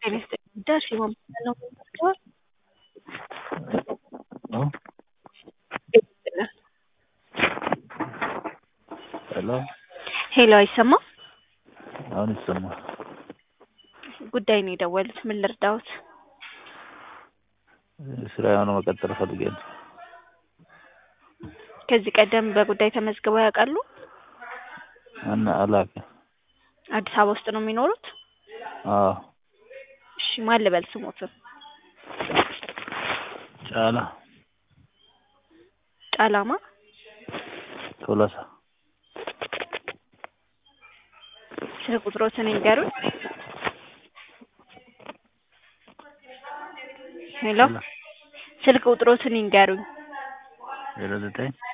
ጤና ይስጥልኝ ዳሽ የማመሰግነው መዝገብ ሄሎ ሄሎ አይሰማም? አሁን ይሰማል። ጉዳይ ነው የደወሉት። ምን ልርዳዎት? ስራ የሆነ መቀጠል ፈልጌ ነው። ከዚህ ቀደም በጉዳይ ተመዝግበው ያውቃሉ? እና አላውቅም። አዲስ አበባ ውስጥ ነው የሚኖሩት? አዎ እሺ ማን ልበል ስሞትን? ጫላ ጫላማ ቶሎሳ ስልክ ቁጥሮትን ይንገሩኝ። ሄሎ ስልክ ቁጥሮትን ይንገሩኝ። ዜሮ ዘጠኝ